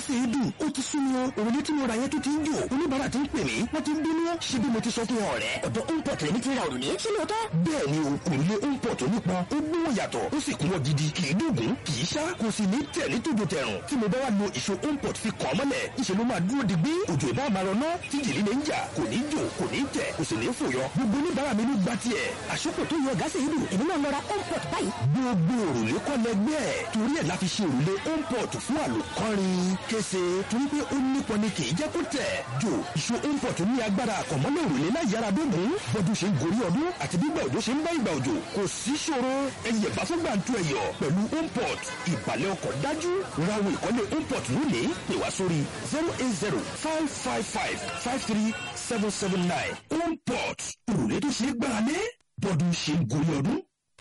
gáàsì èédú ó ti sún mi o òrùlé tí mo ra yẹn tó ti ń jò oníbàárà ti ń pè mí wọ́n ti ń bínú ṣé bí mo ti sọ fún ọ rẹ̀. ọ̀dọ̀ import lèmi ti ra òrùlé ṣé lóòótọ́. bẹ́ẹ̀ ni o òrùlé import onípọn ó gbówó yàtọ̀ ó sì kún wọ́n gidi kì í dùnkún kì í ṣá kò sì ní tẹ̀ ní tòjò tẹ̀rùn tí mo bá wá lo ìṣó import fi kàn mọ́lẹ̀ ìṣe ló máa dúró digbí òjò ìbá máa rọná tí jìlí lè ń jà kò ní jò kò ní tẹ̀ kò sì ní fòyọ gbogbo oníbàárà mi ló gba tiẹ̀. àṣọpọ̀ tó yọ gáàsì èédú èmi náà lọ ra import báyìí. gbogbo òrùlé kọ́ lẹgbẹ́ ẹ̀ torí ẹ̀ la fi ṣe òrùlé import fún àlòkọ́rin kése torí pé ó nípọn ni kì í jẹ́ kó tẹ̀ jò ìṣó import ní agbára àkànmọ́lẹ̀ òrùlé láì yára dógùn bọ́dún ṣe ń gorí ọdún àti gbígbà òjò ṣe ń bá ìgbà òjò kò sí ṣòro ẹyẹ bá fún gbàǹtu ẹyọ pẹ̀lú import ìbàlẹ̀ ọkọ̀ dájú rawo ìkọ́lé import lónìí pè wá sórí zero eight zero five five five five three seven seven nine import òrùlé tó ṣe é gbára lé bọ́dún ṣe ń gorí ọdún.